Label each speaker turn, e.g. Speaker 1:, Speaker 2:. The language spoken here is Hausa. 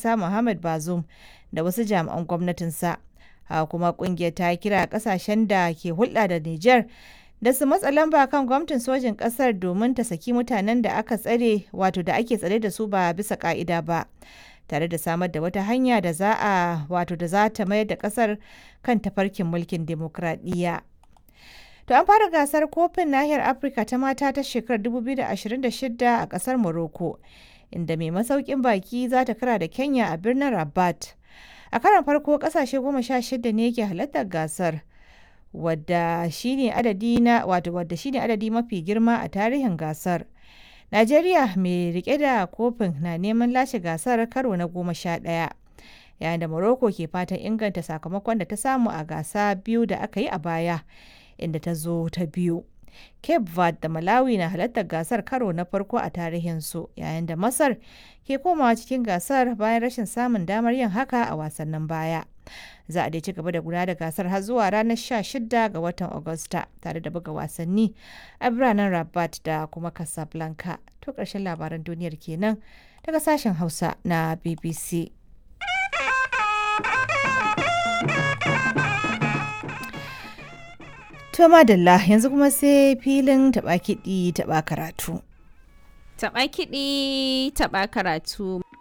Speaker 1: ƙasa Muhammad Bazoum da wasu jami'an gwamnatinsa. Haka kuma ƙungiyar ta kira ƙasashen da ke hulɗa da Nijar da su matsa lamba kan gwamnatin sojin ƙasar domin ta saki mutanen da aka tsare wato da ake tsare da su ba bisa ƙa'ida ba. tare da samar da wata hanya da za a wato da za ta mayar da ƙasar kan tafarkin mulkin demokradiyya. To an fara gasar kofin nahiyar Afirka ta mata ta shekarar 2026 a kasar Morocco, inda mai masaukin baki za ta kara da Kenya a birnin Rabat. A karon farko kasashe goma sha shida ne ke halartar gasar, wadda shine adadi na wato wadda shine adadi mafi girma a tarihin gasar. Najeriya mai rike da kofin na neman lashe gasar karo na goma sha ɗaya. Yayin da Morocco ke fatan inganta sakamakon da ta samu a gasa biyu da aka yi a baya. inda ta zo ta biyu. Cape Verde da Malawi na halartar gasar karo na farko a tarihinsu yayin da Masar ke komawa cikin gasar bayan rashin samun damar yin haka a wasannin baya. Za a dai ci gaba da gudanar da gasar har zuwa ranar 16 ga watan Agusta tare da buga wasanni a biranen Rabat da kuma Casablanca. To ƙarshen labaran duniyar kenan daga sashen Hausa na BBC. To madalla yanzu kuma sai filin taɓa kiɗi taɓa karatu.
Speaker 2: Taɓa kiɗi taɓa karatu.